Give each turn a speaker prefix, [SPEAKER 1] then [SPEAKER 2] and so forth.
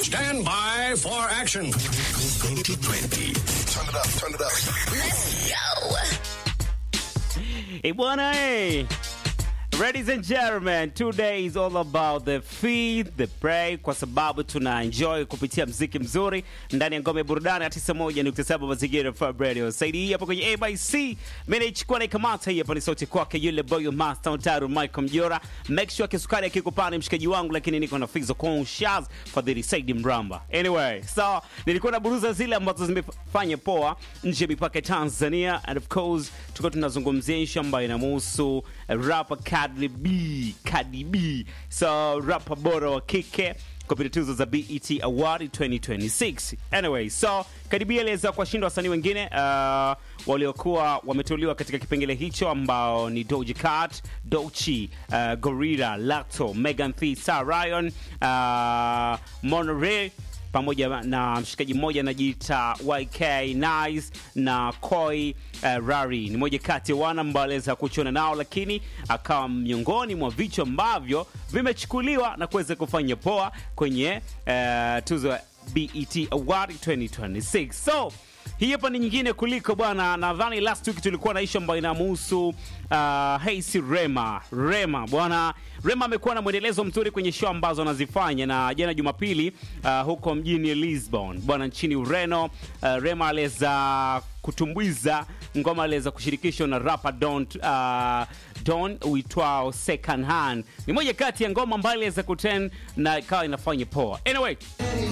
[SPEAKER 1] Stand by for action.
[SPEAKER 2] 2020. Turn it up, turn it up.
[SPEAKER 3] Hey, bwana, hey. Ladies and gentlemen, today is all about the feed, the pray, kwa sababu tuna enjoy kupitia mziki mzuri ndani ya ngome ya burudani ya 91.7 mazingira FM Radio. Saidi hii hapo kwenye ABC, mimi naichukua na ikamata hii hapa ni sauti kwake yule boy wa master Taru Michael Mjora. Make sure kisukari akikupani mshikaji wangu, lakini niko na Fizo Conscious Fadhili Saidi Mramba. Anyway, so nilikuwa na buruza zile ambazo zimefanya poa nje ya mipaka ya Tanzania and of course tuko tunazungumzia issue ambayo inamhusu uh, rapper Cardi B, Cardi B. So rapper bora wa kike kupitia tuzo za BET Award 2026. Anyway, so Cardi B aliweza kuwashinda wasanii wengine uh, waliokuwa wameteuliwa katika kipengele hicho ambao ni Doja Cat, Doechii, uh, Gorilla, Lacto, Megan Thee Stallion, uh, Monterey pamoja na mshikaji mmoja anajiita YK Nice na Koi uh, Rari ni moja kati ya wana ambao aliweza kuchona nao, lakini akawa miongoni mwa vichwa ambavyo vimechukuliwa na kuweza kufanya poa kwenye uh, tuzo ya BET Award 2026 so hii hapa ni nyingine kuliko bwana. Nadhani last week tulikuwa na ishu ambayo inamhusu uh, Haisi Rema. Rema bwana, Rema amekuwa na mwendelezo mzuri kwenye show ambazo anazifanya, na jana Jumapili uh, huko mjini Lisbon bwana, nchini Ureno uh, Rema aliweza kutumbuiza ngoma aliweza kushirikishwa na rapper Don uh, Don uitwao Second Hand. Ni moja kati ya ngoma ambayo aliweza kuten na ikawa inafanya poa. Anyway,